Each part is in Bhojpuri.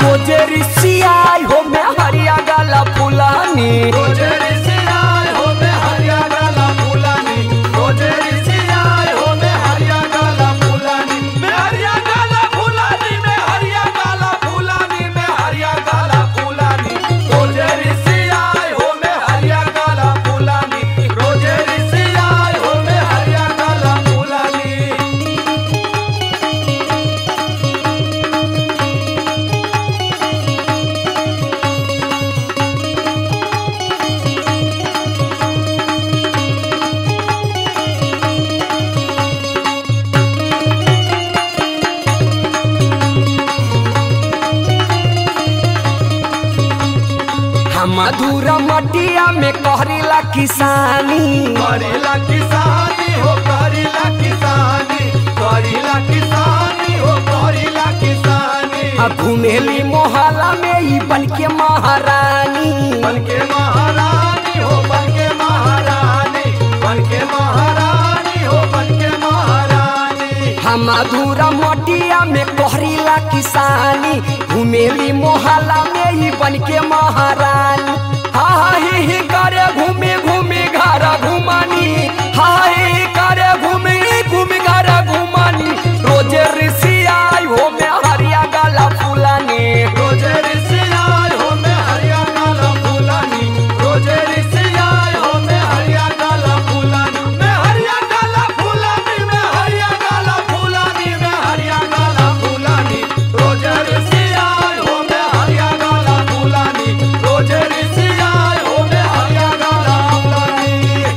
रोजे रिसियाई हो में हरिया गला फुलानी रोजे ऋषियाय हो में हरिया गला फूलानी रोजे ऋषियाय हो में हरिया गला फूलानी में हरिया गला फूलानी में हरिया गला फूलानी में हरिया गला फूलानी रोजे ऋषियाय हो में हरिया गला फूलानी रोजे ऋषियाय हो में हरिया गला फूलानी हम मधुरा मटिया में कहरीला किसानी करीला किसानी हो करीला किसानी करीला किसानी हो करीला किसानी आ घुमेली मोहल्ला में ई बन के महारानी बनके महारानी हो बनके महारानी बनके महारानी हो बनके महारानी हम मधुरा मटिया में कहरीला किसानी घुमेली मोहल्ला में ई बन के महारानी हा हा ही ही करे घूमे घूमे घर घुमानी हा हा ही ही करे घूमे घूमे घर घुमानी रोजे ऋषियाई हो में हरिया गला फुलानी रोजे ऋषियाय हो में हरिया काला फूलानी रोजे ऋषियाय हो में हरिया काला फूलानी में हरिया काला फूलानी में हरिया काला फूलानी में हरिया काला फूलानी रोजे ऋषियाय हो में हरिया काला फूलानी रोजे ऋषियाय हो में हरिया काला फूलानी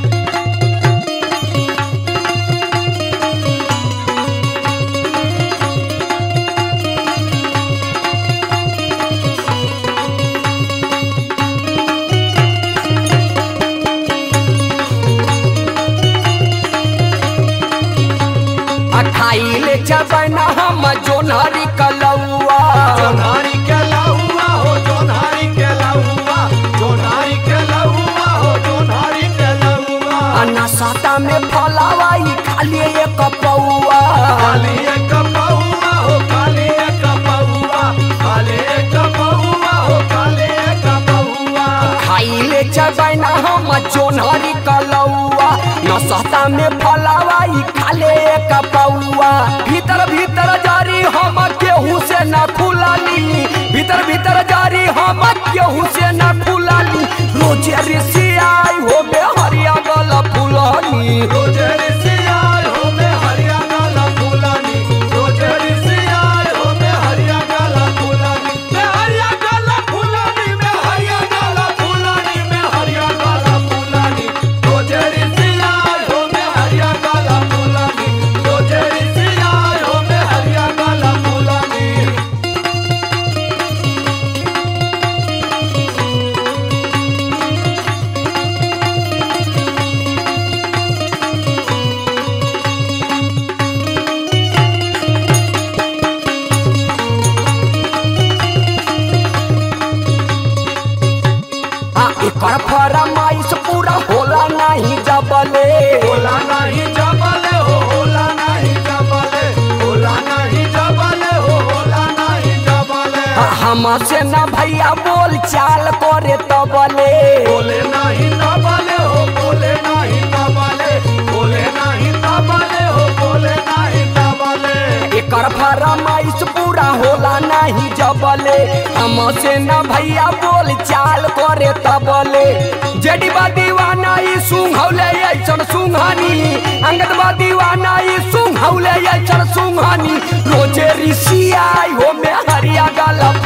आ खाइले चबना हम जोनहरी कलौआ जोनारी के लहुआ हो जोनारी के लहुआ जोनारी के लहुआ हो जोनारी के लहुआ अनसता में फलावाई खाली एक पौआ काली एक पहुआ हो काली एक पहुआ काली एक पहुआ हो काली एक पहुआ खाइले चबना हम जोनहरी कलौआ नसता में फलावाई खाले एक पौआ भीतर भीतर जारी हम केहू से न खुलाली भीतर भीतर जारी हम केहू से न खुलाली रोजे ऋषियाई हो बे हरिया गल फुलानी रोजे ऋषियाय हो में हरिया गाला फूलानी रोजे ऋषियाय हो में हरिया गाला फूलानी में हरिया गाला फूलानी में हरिया गाला फूलानी में हरिया गाला फूलानी रोजे ऋषियाय हो में हरिया गाला फूलानी रोजे ऋषियाय हो में हरिया गाला फूलानी आ एकर फरमाइश पूरा होला नहीं जबले होला नहीं जबले हो होला नहीं जबले होला नहीं जबले हो होला नहीं जबले आ हमसे न भैया बोल चाल करे तबले बोले नहीं तबले हो बोले नहीं तबले बोले नहीं तबले हो बोले नहीं तबले एकर फरमाइश पूरा होला नहीं जबले हमसे न भैया बोल चाल करे तबले जडीबा दीवाना ई सुंघौले ऐसन सुंघानी अंगदबा दीवाना ई सुंघौले ऐसन सुंघानी रोजे ऋषि आई हो में हरिया गला